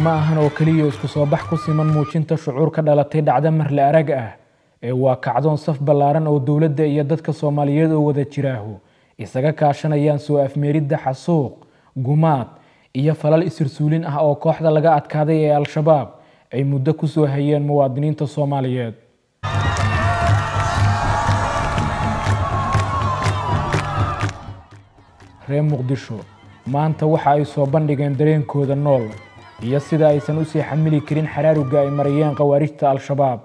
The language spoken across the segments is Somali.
ma ahan oo keliya isku soo bax ku siman muujinta shucuur ka dhalatay dhacdo marle arag ah ee waa kacdoon saf ballaaran oo dowladda iyo dadka soomaaliyeed oo wada jiraahu isaga kaashanayaan soo afmeeridda xasuuq gumaad iyo falal isirsuulin ah oo kooxda laga adkaaday ee al-shabaab ay muddo ku soo hayeen muwaadiniinta soomaaliyeed reer muqdisho maanta waxa ay soo bandhigeen dareenkooda nool iyo sida aysan usii xamili karin xaraarugga ay marayeen khawaarijta al-shabaab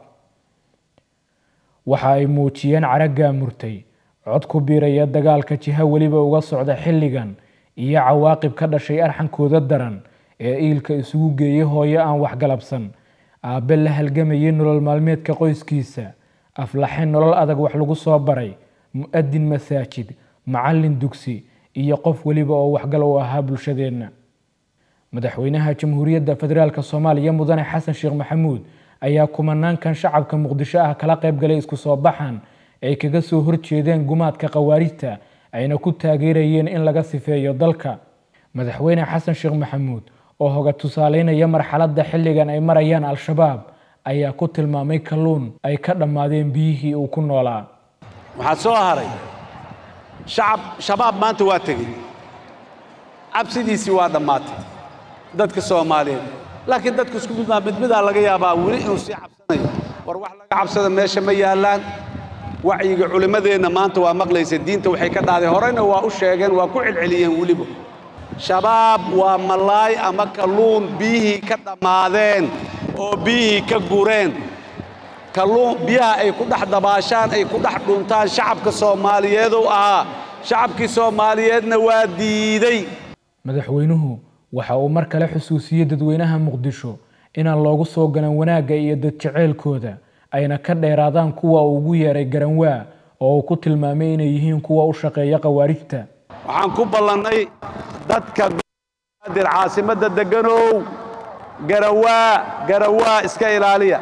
waxa ay muujiyeen caraggaa murtay cod ku biiraya dagaalka jiha weliba uga socda xilligan iyo cawaaqib ka dhashay arxankooda daran ee iilka isugu geeyay hooyo aan waxgalabsan aabbe la halgamayay nolol maalmeedka qoyskiisa aflaxeen nolol adag wax lagu soo baray mu-adin masaajid macallin dugsi iyo qof weliba oo waxgal u ahaa bulshadeenna madaxweynaha jamhuuriyadda federaalk soomaaliya mudane xasan sheekh maxamuud ayaa kumanaankan shacabka muqdisho ah kala qayb galay isku soo baxan ay kaga soo horjeedeen gumaadka khawaarijta ayna ku taageerayeen in laga sifeeyo dalka madaxweyne xasan sheekh maxamuud oo hoga tusaaleynaya marxaladda xilligan ay marayaan al-shabaab ayaa ku tilmaamay kalluun ay ka dhammaadeen biyihii uu ku noolaa waxaa soo haray shacab shabaab maanta waa tegey cabsidiisii waa dhammaatay dadka soomaaliyeed laakiin dadka isku midmaa mid midaa laga yaabaa weli inuu sii cabsanayo war wax laga cabsada meesha ma yaallaan wacyiga culimmadeenna maanta waa maqlaysa diinta waxay ka dhahday horeyna waa u sheegeen waa ku celceliyeen weliba shabaab waa malaay ama kalluun biyihii ka dhammaadeen oo biyihii ka gureen kalluun biyaha ay ku dhex dabaashaan ay ku dhex dhuntaan shacabka soomaaliyeeduu ahaa shacabkii soomaaliyeedna waa diiday madaxweynuhu waxa uu mar kale xusuusiyey dadweynaha muqdisho inaan loogu soo galan wanaagga iyo dad jeceylkooda ayna ka dheeraadaan kuwa uu ugu yeeray garanwaa oo uu ku tilmaamay inay yihiin kuwa u shaqeeya khawaarijta waxaan ku ballannay dadka dir caasimadda degganow garawaa garawaa iska ilaaliya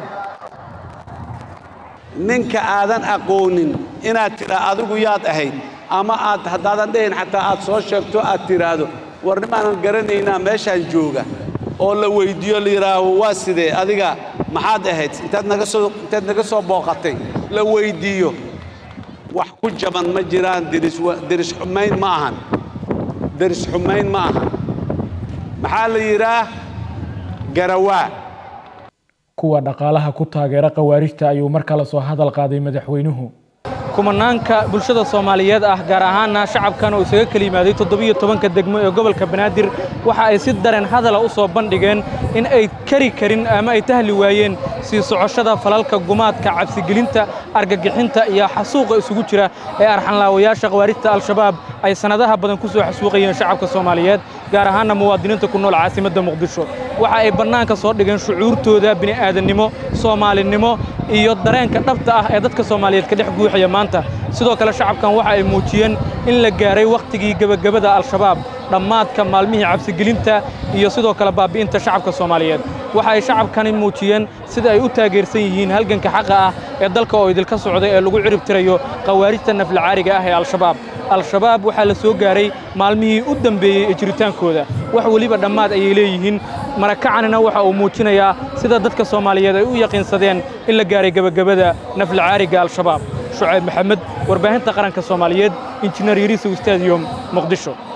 ninka aadan aqoonin inaad tidhaa adigu yaad ahayd ama aad haddaadan dhehin xataa aad soo sheegto aad tidhaahdo war nimaanan garanaynaa meeshaan jooga oo la weyddiiyo la yidhaaho waa sidee adiga maxaad ahayd intaad naga soo intaad naga soo booqatay la weyddiiyo wax ku jaban ma jiraan diris diris xumayn ma ahan diris xumayn ma ahan maxaa la yidhaah garawaa kuwa dhaqaalaha ku taageera khawaarijta ayuu mar kale soo hadal qaaday madaxweynuhu kumanaanka bulshada soomaaliyeed ah gaar ahaanna shacabkan oo isaga kala yimaaday toddobiyo tobanka degmo ee gobolka banaadir waxa ay si dareen hadala u soo bandhigeen in ay kari karin ama ay tahli waayeen sii socoshada falalka gumaadka cabsigelinta argagixinta iyo xasuuqa isugu jira ee arxanlaawayaasha khawaarijta al-shabaab ay sannadaha badan ku soo xasuuqayeen shacabka soomaaliyeed gaar ahaanna muwaadiniinta ku nool caasimadda muqdisho waxa ay bannaanka soo dhigeen shucuurtooda bini'aadannimo soomaalinimo iyo dareenka dhabta ah ee dadka soomaaliyeed ka dhex guuxaya maanta sidoo kale shacabkan waxa ay muujiyeen in la gaaray wakhtigii gebagabada al-shabaab dhammaadka maalmihii cabsigelinta iyo sidoo kale baabi'inta shacabka soomaaliyeed waxa ay shacabkani muujiyeen sida ay u taageersan yihiin halganka xaqa ah ee dalka oo idilka socday ee lagu cirib tirayo khawaarijta naflacaariga ah ee al-shabaab al-shabaab waxaa la soo gaaray maalmihii u dambeeyey ee jiritaankooda wax weliba dhammaad ayay leeyihiin marakacanina waxa uu muujinayaa sida dadka soomaaliyeed ay u yaqiinsadeen in la gaaray gebagabada naflacaariga al-shabaab shucayb maxamed warbaahinta qaranka soomaaliyeed injineer yariisow stadium muqdisho